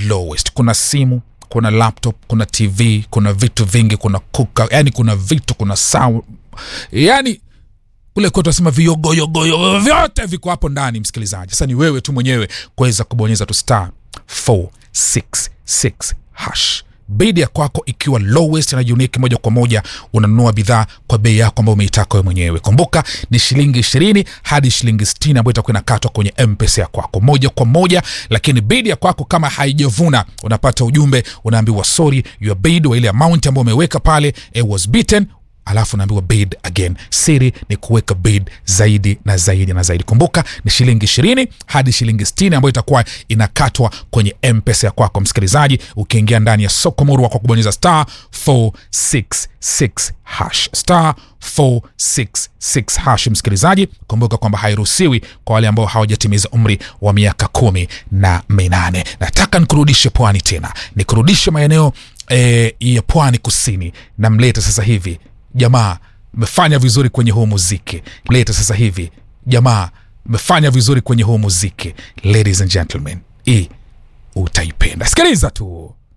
lowest kuna simu kuna laptop kuna tv kuna vitu vingi kuna kuka yani kuna vitu kuna sound yani kule kwetu asema viyogoyogoyo vyote viko hapo ndani msikilizaji sasa ni wewe tu mwenyewe kuweza kubonyeza tu star 466 hash bidi ya kwako ikiwa lowest na unique moja kwa moja unanunua bidhaa kwa bei yako ambayo umeitaka wewe mwenyewe kumbuka ni shilingi ishirini hadi shilingi sitini ambayo itakuwa inakatwa kwenye mpesa ya kwako moja kwa moja lakini bidi ya kwako kama haijavuna unapata ujumbe unaambiwa sorry your bid wa ile amount ambayo umeweka pale it was beaten alafu naambiwa bid again siri ni kuweka bid zaidi na zaidi na zaidi kumbuka ni shilingi ishirini hadi shilingi stini ambayo itakuwa inakatwa kwenye mpesa ya kwako msikilizaji ukiingia ndani ya soko murwa kwa kubonyeza star 466 hash star 466 hash msikilizaji kumbuka kwamba hairuhusiwi kwa wale ambao hawajatimiza umri wa miaka kumi na minane nataka nikurudishe pwani tena nikurudishe maeneo e, ya pwani kusini na mlete sasa hivi jamaa mmefanya vizuri kwenye huu muziki mlete sasa hivi jamaa mmefanya vizuri kwenye huu muziki ladies and gentlemen hii utaipenda sikiliza tu